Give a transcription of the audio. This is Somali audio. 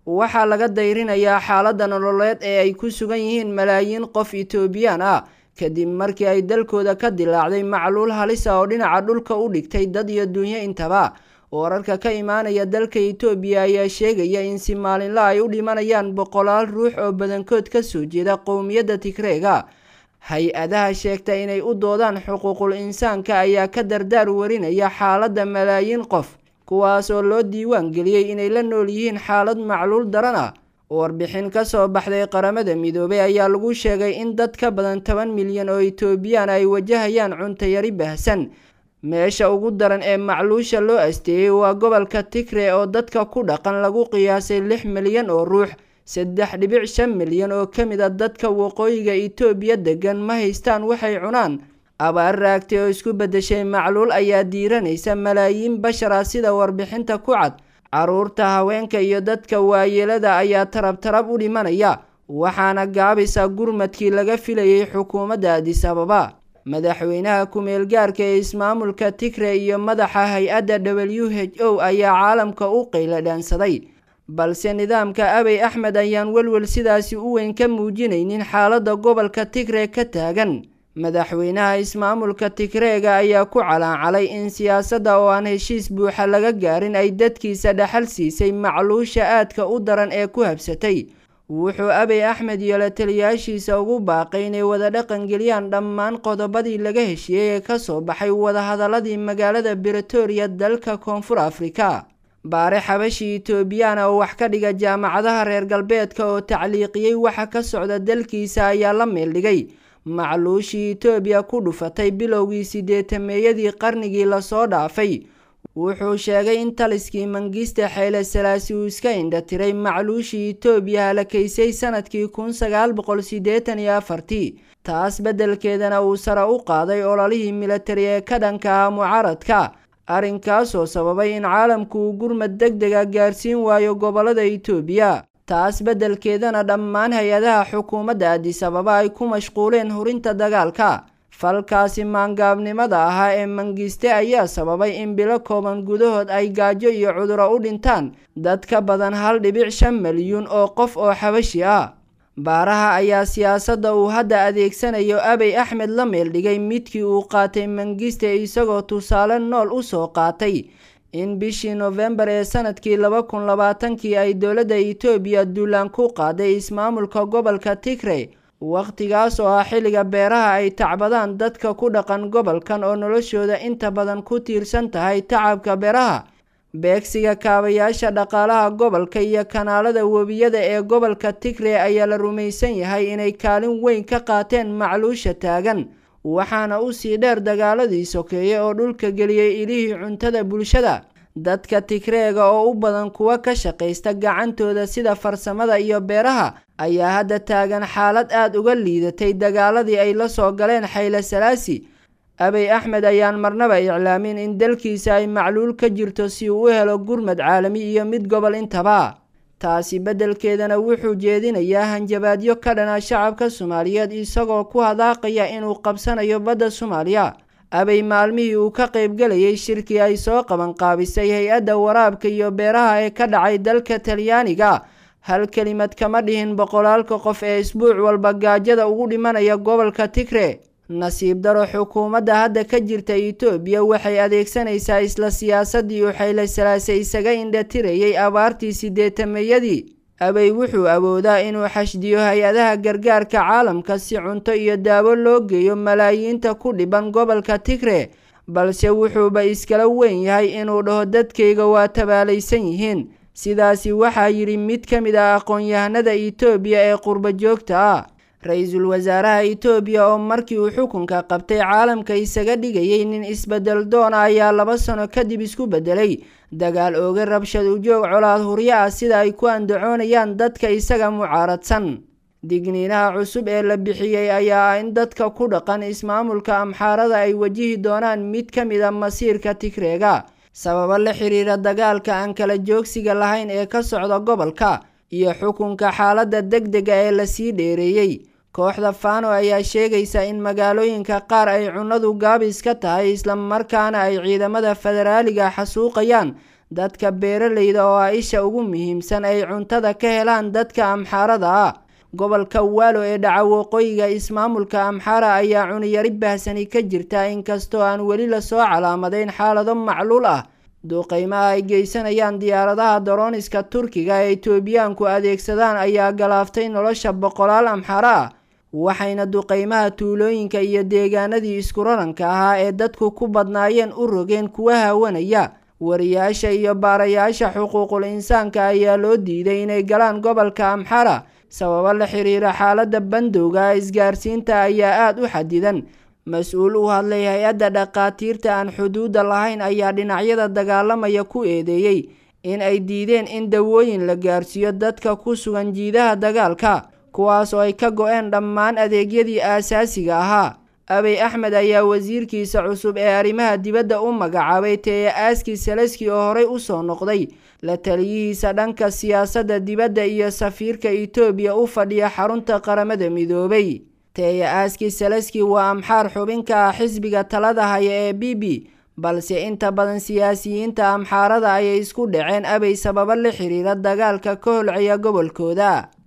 waxaa laga dayrinayaa xaaladda nololeed ee ay ku sugan yihiin malaayiin qof etoobiyaan ah kadib markii ay dalkooda ka dilaacday macluul halisa oo dhinaca dhulka u dhigtay dad iyo dunyo intaba wararka ka imaanaya dalka etoobiya ayaa sheegaya in si maalinla ay u dhimanayaan boqolaal ruux oo badankood kasoo jeeda qowmiyadda tigreega hay-adaha sheegta inay u doodaan xuquuqul insaanka ayaa ka dardaar warinaya xaaladda malaayiin qof kuwaas oo loo diiwaan geliyey inay la nool yihiin xaalad macluul daran ah warbixin kasoo baxday qaramada midoobay ayaa lagu sheegay in dad ka badan toban milyan oo etoobiyaan ay wajahayaan cuntayari baahsan meesha ugu daran ee macluusha loo asteeyey waa gobolka tigre oo dadka ku dhaqan lagu qiyaasay lix milyan oo ruux saddex dhibic shan milyan oo ka mid a dadka waqooyiga etoobiya degan ma haystaan waxay cunaan abaar raagtay oo isku beddeshay macluul ayaa diiranaysa malaayiin bashar ah sida warbixinta ku cad caruurta haweenka iyo dadka waayeelada ayaa tarab tarab u dhimanaya waxaana gaabisa gurmadkii laga filayay xukuumadda adis ababa madaxweynaha ku-meel gaarka ee ismaamulka tigre iyo madaxa hay-adda w h o ayaa caalamka u qayladhaansaday balse nidaamka abey axmed ayaan welwel sidaasi u weyn ka muujinaynin xaaladda gobolka tigre ka taagan madaxweynaha ismaamulka tigreega ayaa ku calaancalay in siyaasadda oo aan heshiis buuxa laga gaarin ay dadkiisa dhaxal siisay macluusha aadka u daran ee ku habsatay wuxuu abey axmed iyo la taliyaashiisa ugu baaqay inay wada dhaqangeliyaan dhammaan qodobadii laga heshiiyey ee kasoo baxay wadahadaladii magaalada bretoria dalka koonfur afrika baare xabashi etoobiyana oo wax ka dhiga jaamacadaha reer galbeedka oo tacliiqiyey waxa ka socda dalkiisa ayaa la meeldhigay macluushii etoobiya ku dhufatay bilowgii sideetameeyadii qarnigii lasoo dhaafay wuxuu sheegay in taliskii mangiste xeyle salaasi uu iska indhatiray macluushii etoobiya halakaysay sanadkii kun sagaal boqol siddeetan iyo afartii taas beddelkeedana uu sare u qaaday ololihii militari ee ka dhanka ah mucaaradka arrinkaasoo sababay in caalamku uu gurmad deg dega gaarsiin waayo gobollada etoobiya taas beddelkeedana dhammaan hay-adaha xukuumadda adis ababa ay ku mashquuleen hurinta dagaalka falkaasi maangaabnimada ahaa ee mangiste ayaa sababay in bilo kooban gudahood ay gaajo iyo cuduro u dhintaan dad ka badan hal dhibic shan milyuun oo qof oo xabashi ah baaraha ayaa siyaasadda uu hadda adeegsanayo abey axmed la meeldhigay midkii uu qaatay mangiste isagoo tusaale nool u soo qaatay in bishii nofembar ee sanadkii laba kun labaatankii ay dowladda etoobiya duulaan ku qaaday ismaamulka gobolka tigre wakhtigaas oo ah xilliga beeraha ay tacbadaan dadka ku dhaqan gobolkan oo noloshooda inta badan ku tiirsan tahay tacabka beeraha beegsiga kaabayaasha dhaqaalaha gobolka iyo kanaalada webiyada ee gobolka tigre ayaa la rumaysan yahay inay kaalin weyn ka qaateen macluusha taagan waxaana usii dheer dagaaladii sokeeye oo dhulka geliyey ilihii cuntada bulshada dadka tigreega oo u badan kuwa ka shaqaysta gacantooda sida farsamada iyo beeraha ayaa hadda taagan xaalad aada uga liidatay dagaaladii ay la soo galeen xayle salaasi abey axmed ayaan marnaba iclaamin in dalkiisa ay macluul ka jirto si uu u helo gurmad caalami iyo mid gobol intaba taasi beddelkeedana wuxuu jeedinayaa hanjabaadyo ka dhana shacabka soomaaliyeed isagoo ku hadaaqaya inuu qabsanayo badda soomaaliya abey maalmihii uu ka qaybgelayay shirkii ay soo qabanqaabisay hay-adda waraabka iyo beeraha ee ka dhacay dalka talyaaniga hal kelimad kama dhihin boqolaalka qof ee isbuuc walba gaajada ugu dhimanaya gobolka tigre nasiib daro xukuumadda hadda ka jirta etoobiya waxay adeegsanaysaa isla siyaasadii uu xayle salaase isaga indhatirayay abaartii sideetameeyadii abey wuxuu awoodaa inuu xashdiyo hay-adaha gargaarka caalamka si cunto iyo daawo loo geeyo malaayiinta ku dhiban gobolka tigre balse wuxuuba iskala weyn yahay inuu dhaho dadkayga waa tabaalaysan yihiin sidaasi waxaa yidhi mid ka mid ah aqoon-yahanada etoobiya ee qurba joogta ah ra-iisul wasaaraha etoobiya oo markii uu xukunka qabtay caalamka isaga dhigayay nin isbedel doona ayaa laba sano kadib isku bedelay dagaal ooga rabshad ujoog colaad huryo ah sida ay ku andacoonayaan dadka isaga mucaaradsan digniinaha cusub ee la bixiyey ayaa ah in dadka ku dhaqan ismaamulka amxaarada ay wajihi doonaan mid ka mid a masiirka tigreega sababo la xiriira dagaalka aan kala joogsiga lahayn ee ka socda gobolka iyo xukunka xaaladda deg dega ee lasii dheereeyey kooxda fano ayaa sheegaysa in magaalooyinka qaar ay cunnadu gaabis ka tahay islamarkaana ay ciidamada federaaliga xasuuqayaan dadka beeraleyda oo ah isha ugu muhiimsan ay cuntada ka helaan dadka amxaarada ah gobolka waalo ee dhaca waqooyiga ismaamulka amxaara ayaa cuniyari bahsani ka jirta inkastoo aan weli lasoo calaamadayn xaalado macluul ah duqeymaha ay geysanayaan diyaaradaha darooniska turkiga ee etoobiyaanku adeegsadaan ayaa galaaftay nolosha boqolaal amxaaro ah waxayna duqeymaha tuulooyinka iyo deegaanadii isku raranka ahaa ee dadku ku badnaayeen u rogeen kuwa haawanaya wariyaasha iyo baarayaasha xuquuqul insaanka ayaa loo diiday inay galaan gobolka amxara sababo la xiriira xaalada bandowga isgaarsiinta ayaa aada u xadidan mas-uul u hadlay hay-adda dhakhaatiirta aan xuduudda lahayn ayaa dhinacyada dagaalamaya ku eedeeyey in ay diideen in dawooyin la gaarsiiyo dadka ku sugan jiidaha dagaalka kuwaas oo ay ka go-een dhammaan adeegyadii aasaasiga ahaa abey axmed ayaa wasiirkiisa cusub ee arrimaha dibadda u magacaabay teye aaski saleski oo horey usoo noqday la taliyihiisa dhanka siyaasadda dibadda iyo safiirka etoobiya u fadhiya xarunta qaramada midoobay teye aaski saleski waa amxaar xubinka ah xisbiga talada haya ee b b balse inta badan siyaasiyiinta amxaarada ayay isku dhaceen abey sababo la xiriira dagaalka ka holcaya gobolkooda